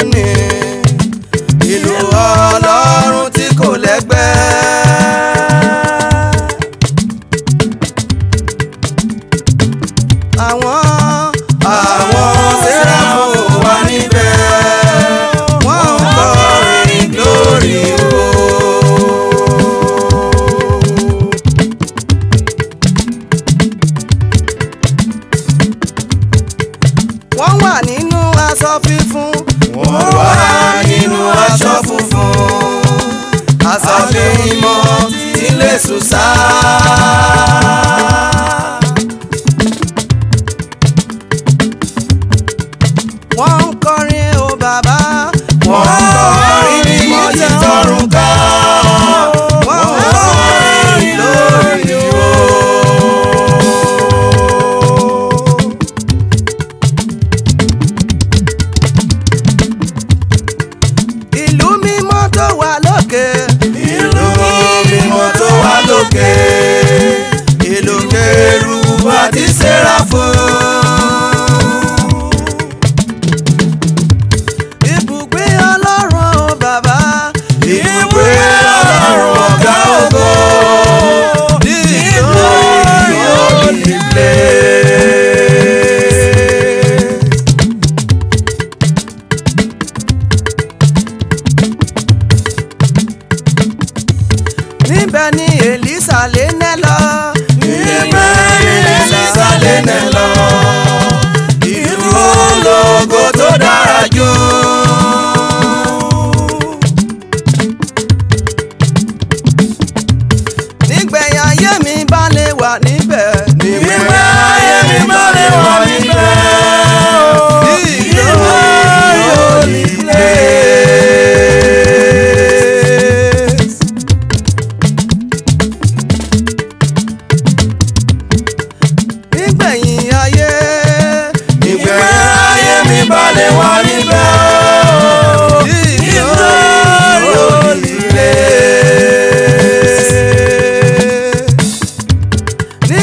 Síónì ìlú ọlọ́run tí kò lẹ́gbẹ́. àwọn àwọn sẹ́ráfù wà níbẹ̀ wọ́n ń kọrin glory o. wọ́n wà nínú aṣọ fífún. wọ́n wà nínú aṣọ funfun. aṣọ mímọ́ tí lè sùn sá. wọ́n ń kọrin o bàbá. wọ́n ń kọrin mímọ́ tí tọrùn ká. wọ́n ń kọrin lórí o. ìlú mímọ́ tó wà lókè. ìlú mímọ́ tó wà lókè. ìlú kérúbù àti séráfù. ibùgbé ọlọ́run o bàbá. ibùgbé ọlọ́run ọ̀gá ògo. nínú holy place. níbẹ̀ ni èlísà lé nẹ́ lọ. níbẹ̀ ni èlísà lé nẹ́ lọ. ìlú ológo tó dára jù. nígbẹ̀yìn ayé mi bá lè wà níbẹ̀. nígbẹ̀yìn ayé mi bá lè wà níbẹ̀. ìlú holy place. nígbẹ̀yìn ayé. nígbẹ̀yìn ayé mi balẹ̀ wá níbẹ̀ o. ìlú holy place.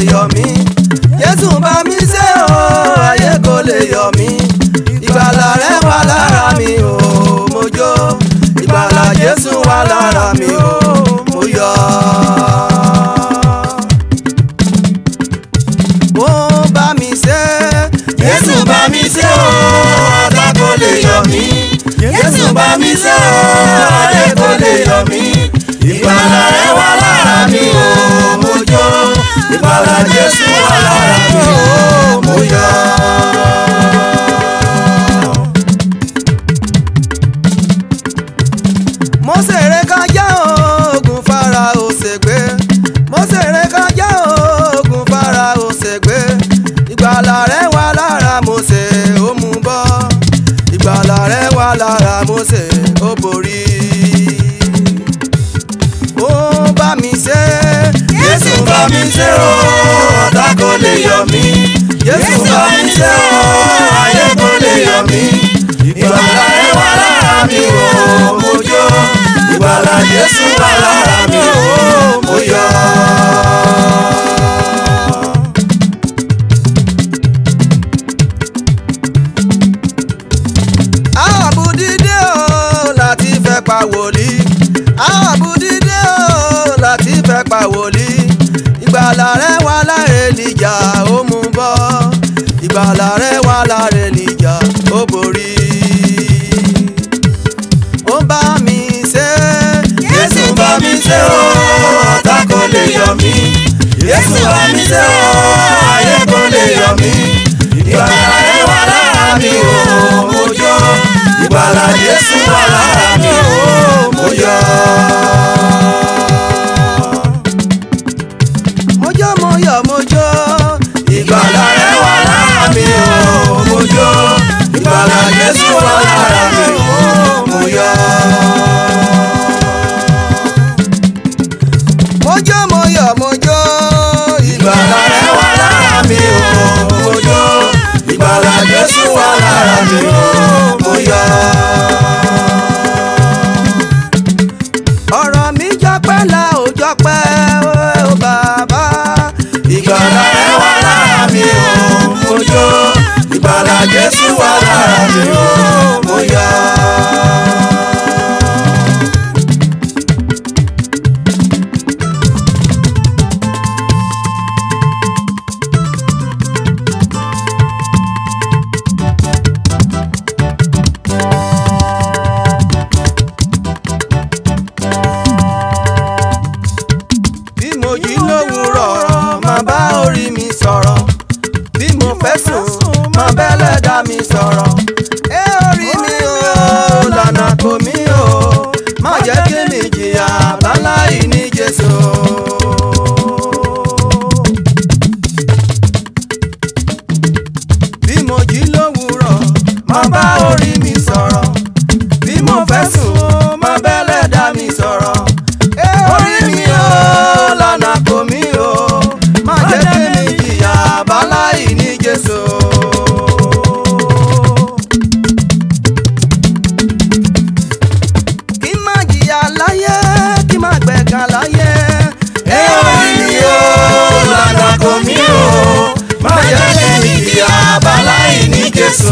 yọ mí Jésù bá mi ṣe o ayé kò lè yọ mí ìgbàlà rẹ wà lára mi o mo jó ìgbàlà Jésù wà lára mi o mo yọ̀. ó bá mi ṣe Jésù bá mi ṣe o, ọ̀tá kò lè yọ mí. Jésù bá mi ṣe o, ayé kò lè yọ mí. Ìgbàlà rẹ̀ wà lára mi o, mo jó. Ìgbàlà Jésù wà lára mi o, mo yọ̀. mo ṣeré kọjá oògùn fara òṣègbè mo ṣeré kọjá oògùn fara òṣègbè ìgbàlà rẹ wà lára Mósè ó mú bọ́ ìgbàlà rẹ wà lára Mósè ó borí ó bá mi ṣe Jésù bá mi ṣe o, ọ̀tá kò lè yọ mí. Jésù bá mi ṣe o, ayé kò lè yọ mí. Ìgbàlà rẹ̀ wà lára mi o, mo jó. Ìgbàlà Jésù wà lára mi o, mo yọ̀. àbùdídé o láti fẹ́ pa wòlíì àbùdídé o láti fẹ́ pa wòlíì ìgbàlà rẹ wà láre níjà ó mú bọ́ ìgbàlà rẹ wà láre níjà ó borí ó bá mi ṣe Jésù bá mi ṣe o, ọ̀tá kò lè yọ mí. Jésù bá mi ṣe o, ayé kò lè yọ mí. Ìgbàlà rẹ̀ wà lára mi o, mo jó. Ìgbàlà Jésù wà lára mi o, mo yọ̀. mo jó mo yọ̀ mo jó Ìgbàlà rẹ̀ wà lára mi o, mo jó. Ìgbàlà Jésù wà lára mi o, mo yọ̀. mo jó mo yọ̀ mo jó Ìgbàlà rẹ̀ wà lára mi o, mo jó. Ìgbàlà Jésù wà lára mi o, mo yọ̀. ọ̀rọ̀ mi jọpẹ́ la ò jọpẹ́ ó bàbá Ìgbàlà rẹ̀ wà lára mi o, mo jó. Ìgbàlà Jésù wà lára mi o, mo yọ̀. bí mo jí lówùúrọ̀ máa bá orí mi sọ̀rọ̀ bí mo fẹ́ sùn máa bẹ́lẹ̀ dá mi sọ̀rọ̀ ẹ orí mi o lànà kò mí o má jẹ́ kí mi jìyà láláì ní Jésù. bí mo jí lówùúrọ̀ máa bá orí mi sọ̀rọ̀ bí mo fẹ́ sùn máa bẹ́lẹ̀ dá mi sọ̀rọ̀ ẹ orí mi o lànà kò mí o má jẹ́ kí mi jìyà báláì ní Jésù. kí má jìyà láyé kí má gbẹ̀gàn láyé. Ẹ orí mi o, lànà kò mí o, má jẹ́ kí mi jìyà báláì ní Jésù.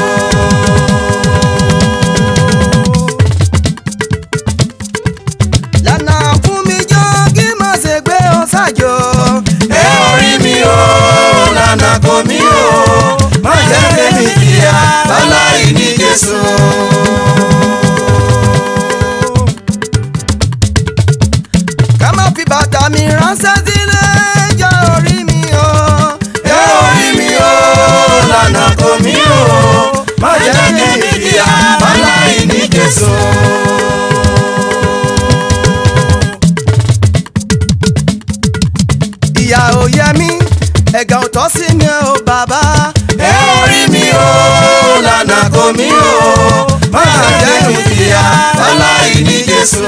lànà fún mi jọ kí má ṣe gbé ọ ṣáájú. Ẹ orí mi o, lànà kò mí o, má jẹ́ kí mi jìyà báláì ní Jésù. ká má fi bàtà mi ránṣẹ́ sílé jọ orí mi o. Ẹ orí mi o, lànà kò mí o, má jẹ́ kí mi jìyà báláì ní Jésù. ìyà ò yẹ mí ẹ̀gàn ò tọ́ sí mi o bàbá. Ẹ orí mi o, lànà kò mí o, má jẹ́ kí mi jìyà báláì ní Jésù.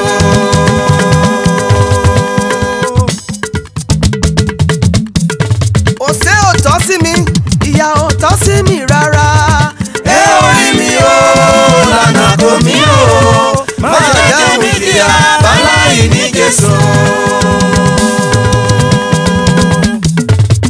òṣè ò tọ́ sí mi ìyà ò tọ́ sí mi rárá. Ẹ orí mi o, lànà kò mí o, má jẹ́ kí mi jìyà báláì ní Jésù.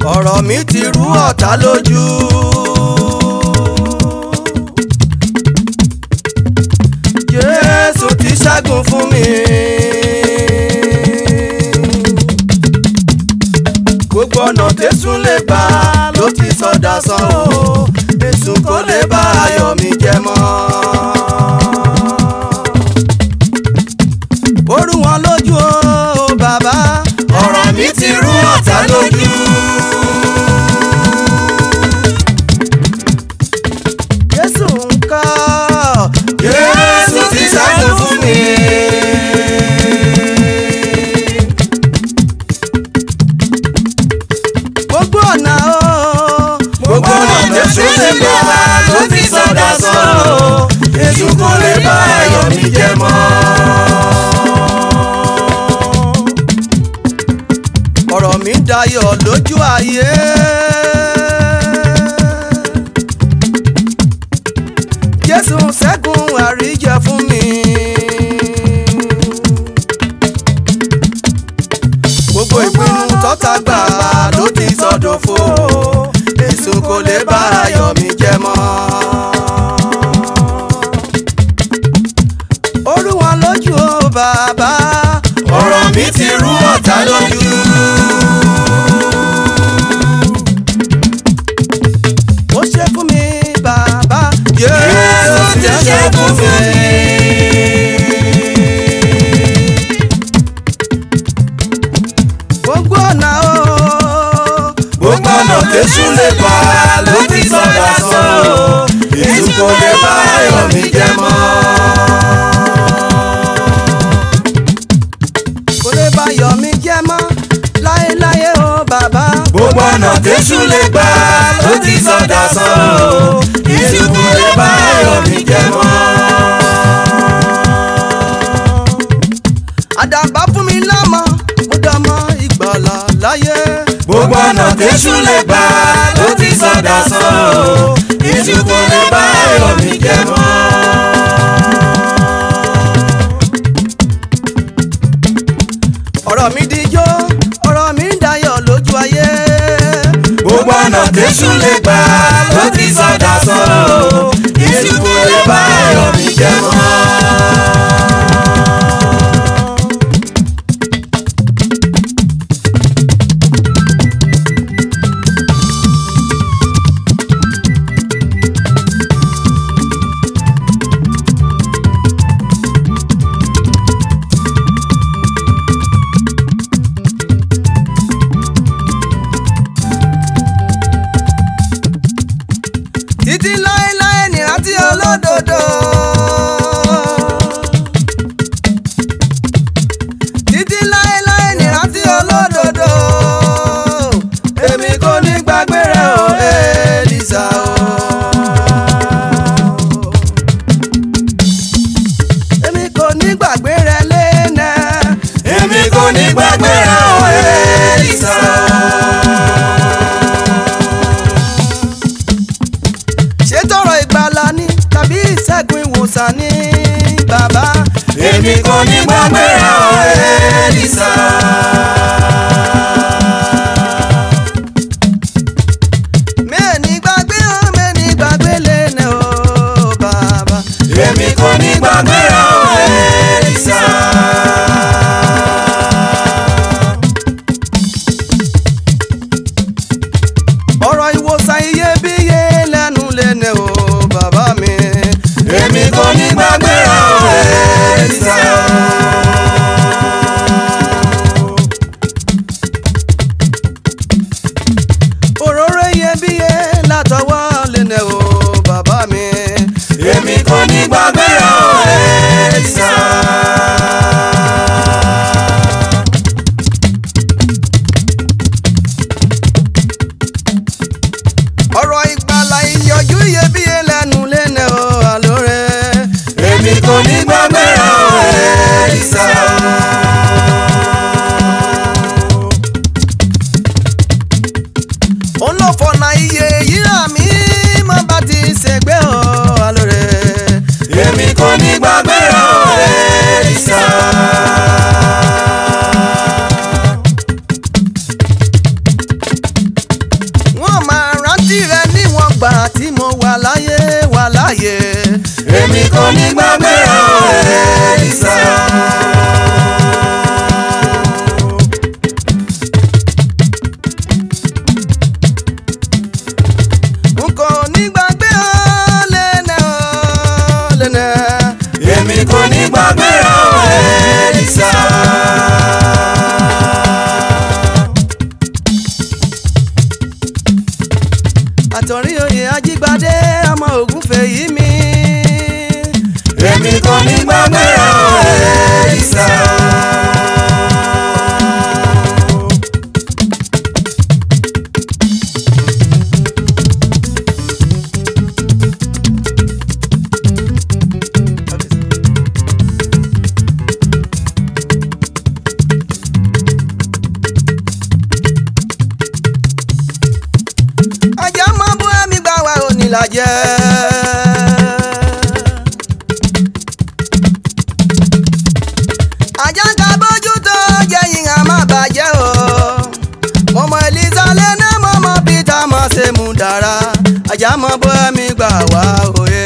ọ̀rọ̀ mi ti rú ọ̀tá lójú. Jésù ti ṣẹ́gun fún mi. gbogbo ọ̀nà tẹ̀sùn lè gbà ló ti sọdá sàn o èsùn kò lè bá ayọ̀ mi jẹ mọ́. orú wọn lójú o bàbá ọ̀rọ̀ mi ti rú ọ̀tá lójú. Jésù ń kọ́ Jésù ti ṣẹ́gun fún mi. gbogbo ọ̀nà o gbogbo ọ̀nà tẹ̀sù lè gbà ló ti sọdá sọ̀rọ̀ èṣù kò lè bá ayọ̀ mi jẹ mọ́. ọ̀rọ̀ mi dayọ̀ lójú ayé. Jésù ṣẹ́gun àríjẹ fún mi. gbogbo ìpinnu tọ́ta gbà ló ti sọdọ̀fo èso kò lè bá ayọ̀ mi jẹ mọ́. orú wọn lójú o bàbá ọ̀rọ̀ mi ti rú ọ̀tá lójú. ó ṣe fún mi bàbá Jésù ti ṣẹ́gun fún mi. gbogbo ọ̀nà o gbogbo ọ̀nà tẹ̀sù lè gbà ló ti sọdá sọ̀rọ̀ èṣù kò lè bá ayọ̀ mi jẹ mọ́. kò lè bá yọ̀ mí jẹ́ mọ́ láéláé o bàbá gbogbo ọ̀nà tẹ̀sù lè gbà ló ti sọdá sọ̀rọ̀ èṣù kò lè bá ayọ̀ mi jẹ mọ́. àdàbà fún mi lámọ mo dọmọ ìgbàlà láyé gbogbo ọ̀nà tẹ̀sù lè gbà ló ti sọdá sọ̀rọ̀ èṣù kò lè bá ayọ̀ mi jẹ mọ́. ọ̀rọ̀ mi dijó ọ̀rọ̀ mi ń dayọ̀ lójú ayé gbogbo ọ̀nà tẹ̀sù lè gbà ló ti sọdá sọ̀rọ̀ èṣù kò lè bá ayọ̀ mi jẹ mọ́. títí láéláé nìrántí olódodo. títí láéláé nìrántí olódodo. èmi kò ní gbàgbé rẹ o Èlíṣà o. èmi kò ní gbàgbé rẹ lẹ́nà. èmi kò ní gbàgbé rẹ̀ o Èlíṣà. ṣé tọrọ ìgbàlà ni tàbí ìṣẹ́gun ìwòsàn ni bàbá. èmi kò ní gbàgbé rẹ̀ o Èlíṣà. mẹ́ẹ̀ni gbàgbé hàn mẹ́ẹ̀ni gbàgbé lẹ́nà o bàbá. èmi kò ní gbàgbé rẹ̀ o Èlíṣà. ọ̀rọ̀ ìwòsàn iyebíye lẹ́nu lẹ́nà o bàbá mi. èmi kò ní gbàgbé rẹ̀ o Èlíṣà. òróró iyebíye látọwọ́ lẹ́nà o bàbá mi. èmi kò ní gbàgbé rẹ̀ o Èlíṣà. ọ̀rọ̀ ìgbàlà ìyọjú iyebíye lẹ́nu lẹ́nà o àlóore. èmi kò ní gbàgbé rẹ̀ o Èlíṣà. òun ló fọ̀nà iye yíra mi má bá ti ṣègbè o àlóore. èmi kò ní gbàgbé rẹ̀ o Èlíṣà. ní gbàgbé ọ̀rẹ́ ìsà. n kò ní gbàgbé ọ lẹ́nẹ̀ ọ lẹ́nẹ̀. èmi kò ní gbàgbé ọ̀rẹ́ ìsà. àtọ̀rí oyè ajígbadé ọmọ ògúnfẹ̀ yìí mi. èmi kò ní gbàgbé ọ̀rẹ́ ìsà. ajá mọ́ bú ẹ̀mí gbà wá onílàjẹ́. ajá ń ka bójú tó jẹ́yìn á má bàjẹ́ o. mọ̀mọ́ elisa lẹ́nà mọ̀mọ́ peter mọ̀ ṣe mú dára. ajá mọ́ bú ẹ̀mí gbà wá òye.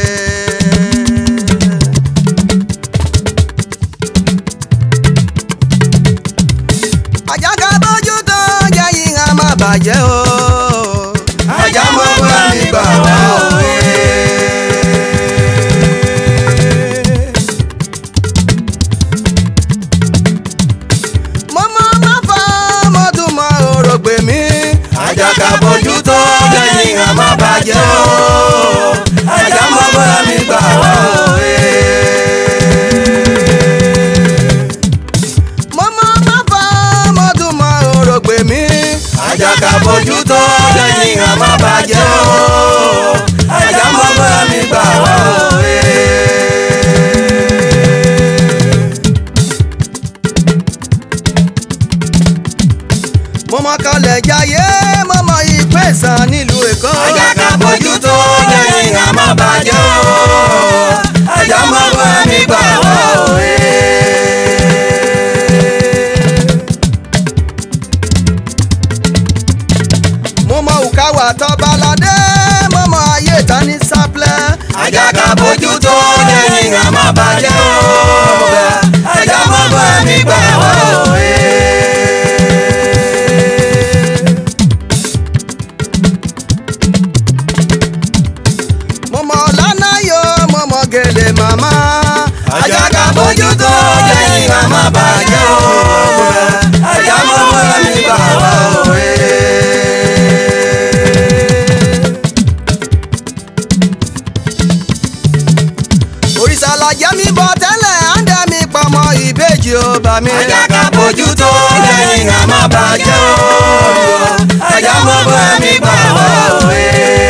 ajá ka bójú tó jẹ́yìn á má bàjẹ́ o. ajá mọ́ bá mi gbà wá òye. mo mọ má fọ mo tún mọ òrògbè mi. ajá ká bójú tó lẹ́yìn àmọ́ bàjẹ́ o. ajá mọ́ bá mi gbà wá òye. mo mọ má fọ mo tún mọ òrògbè mi. ajá ká bójú tó lẹ́yìn àmọ́ bàjẹ́ o. ajá mọ́ bá mi gbà wá òye. mo mọ kalẹ̀ jayé mo mọ ìpèsàn nílùú èkó. ajá ká bójú tó lẹ́yìn àmọ́ bàjẹ́ o. ajá mọ́ bá mi gbà wá òye. mo mọ òkàwà tọ́baládé mo mọ ayé tani sáplẹ̀. ajá ká bójú tó lẹ́yìn àmọ́ bàjẹ́ o. ajá mọ́ bá mi gbà wá òye. mo mọ lánàyò mo mọ gèlè màmá. ajá ká bójú tó lẹ́yìn àmọ́ bàjẹ́ o. ajá mọ́ bá mi gbà wá òye. òrìṣà làjẹ́ mi bọ̀ tẹ́lẹ̀ àǹdẹ̀ mi pamọ́ ìbejì ó bà mí. ajá ká bójú tó lẹ́yìn àmọ́ bàjẹ́ o. ajá mọ́ bá mi gbà wá òye.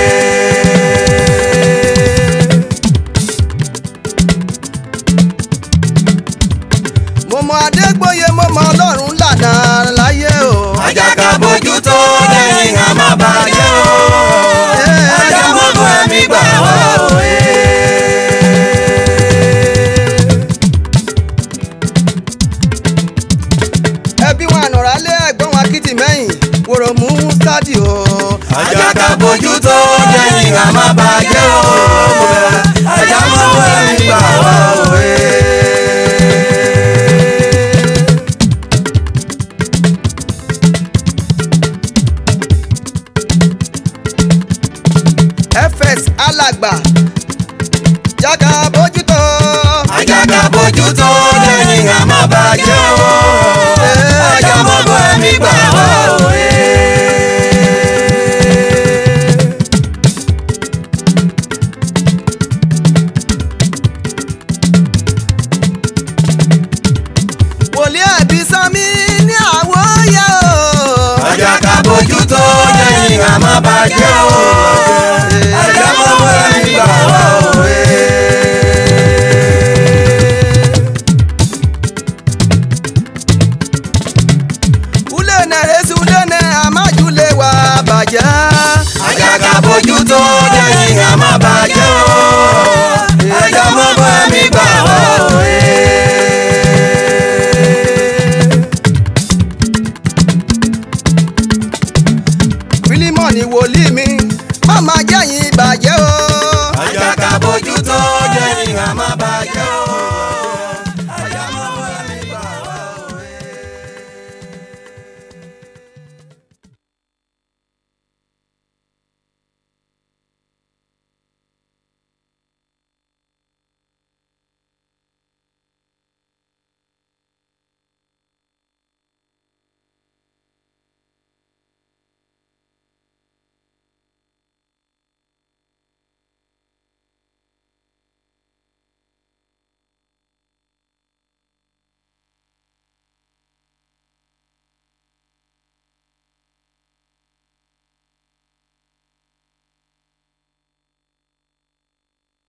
mo mọ adégbòye mo mọ ọlọ́run lànà láyé o. ajá ká bójú tó lẹ́yìn àmọ́ bàjẹ́ o. ajá mọ́ bá mi gbà wá òye. ẹbí wọn ànàrà lé ẹ̀gbọ́n wọn akitì mẹ́yìn wòrò mú stadi o. ajá ká bójú tó lẹ́yìn àmọ́ bàjẹ́ o. ajá mọ́ bá mi gbà wá òye. fs alàgbà jága bójútó. ajá ká bójú tó lẹ́yìn àmọ́ bàjẹ́ o. ajá mọ́ bá mi gbà wá òye. wòlíì ẹ̀bí sami ní àwòyẹ o. ajá ká bójú tó lẹ́yìn àmọ́ bàjẹ́ o.